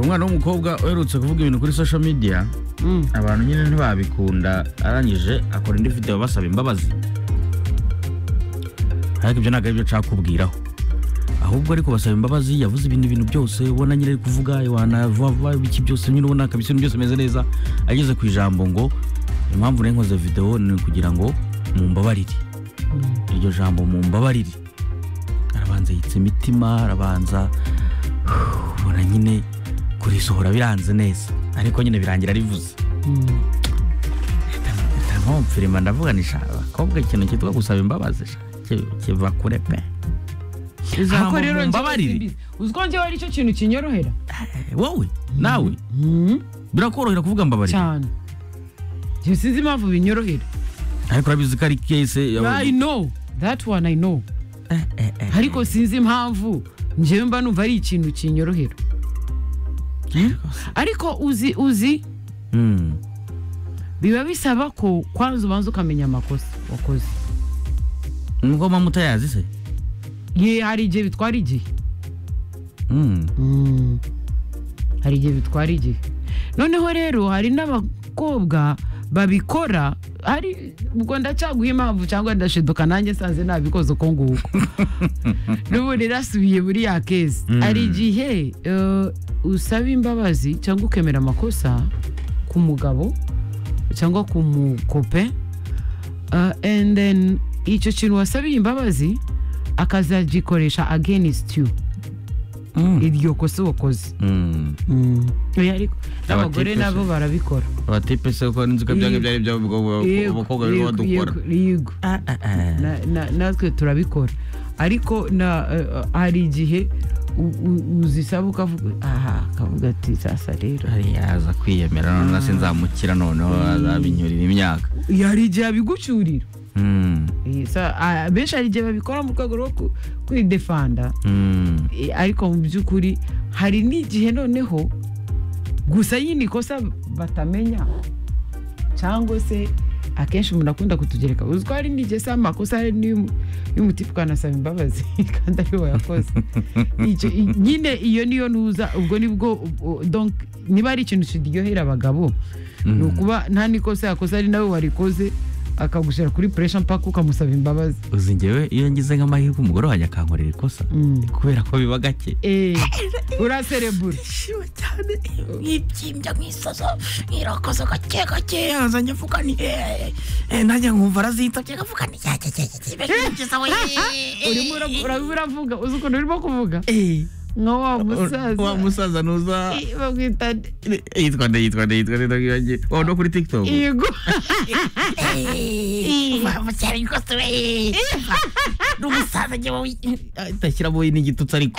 umwana w'umukobwa uherutse kuvuga ibintu kuri social media abantu nyine ntibabikunda arangije akora indi video basaba imbabazi ariko ibyo ntabwo aribyo nshaka kubwiraho ahubwo ariko basaba imbabazi yavuze ibindi bintu byose ubona nyine ari kuvuga wanavuga iki byose nyine ubona kabisa ibintu byose bimeze neza ageze ku ijambo ngo impamvu nari nkoze video ni ukugira ngo mumbabarire iryo jambo mumbabarire arabanza yitse imitima arabanza ubona nyine kurisohora biranze neza ariko nyine birangira rivuze ntampfirima ndavuga ni sha abakobwa ikintu cyitwa gusaba imbabazi sha, ki- kiva kure pe Ako ijambo rero njyewe mumbabarire simbizi. uzi ko njyewe ari cyo kintu kinyorohera Eh, wowe nawe birakorohera kuvuga mbabarire cyane njyewe sinzi impamvu binyorohera ariko urabizi ko ari kese i know that one i know ariko sinzi impamvu njyewe mba numva ari ikintu kinyorohera ariko uzi uzi Mm. biba bisaba ko kwanza ubanza ukamenya amakosa wakoze nuko mama utayazi se ye hari igihe bitwara igihe Mm. Mm. hari igihe bitwara igihe noneho rero hari n'abakobwa babikora hari ubwo ndacaguha impamvu cyangwa ndashiduka nanjye nsanze nabikoze uko nguko n'ubu rirasubiye muri ya kezi hari igihe eh, usaba imbabazi cyangwa ukemera amakosa ku mugabo cyangwa ku mukope eh, and then icyo kintu wasabiye imbabazi akazagikoresha against you Mm. iryo kosa wakoze Mm. Oya, ariko n'abagore Abatipe se. nabo barabikora abatipe se ko ninzi ko byange byari Yego, by'abakobwa biri yego, badukora yego, yego. Na- na- natwe turabikora ariko na- eh, eh, hari igihe u- u- uzisaba ukavuga aha akavuga ati sasa rero hariya aza kwiyemera noneho sinzamukira noneho azabinyurira imyaka Ya, hari igihe abigucyurira Mm. Eh, sa- ah, benshi hari igihe babikora mu rwego rwo ku- kwidefanda Mm. Eh, ariko mu by'ukuri hari n'igihe noneho gusa yini kosa batamenya cyangwa se akenshi umuntu akunda kutugereka uziko hari n'igihe se amakosa hari n'iy'umu- y'umutipe ukanasaba imbabazi kandi ari we wayakoze Icyo- i- nyine iyo niyo nuza ubwo nibwo u- u- donc niba ari ikintu kiryohera abagabo ni ukuba nta n'ikosa yakoze ari nawe warikoze akagushyira kuri puresha mpaka ukamusaba imbabazi uzi ngewe iyo ngize nk'amahirwe umugore wanjye akankorera ikosa Mm. kubera ko biba gake Eh, uraserebura ndishima cyane nk'ibyimbya nk'isaso nk'irakoze gake gake azanye avuga ni nanjye nkumva arazitsa avuga ni urimo ura- uraba uravuga uzi ukuntu urimo kuvuga nka wa wa musaza musaza nuza Eh, bamwita nde? yitwa nde yitwa nde yitwa nde ndabwira ngiye wa no kuri tiktok yego cyane rwose we n'umusaza njyewe idashyiramo n'igitutsi ariko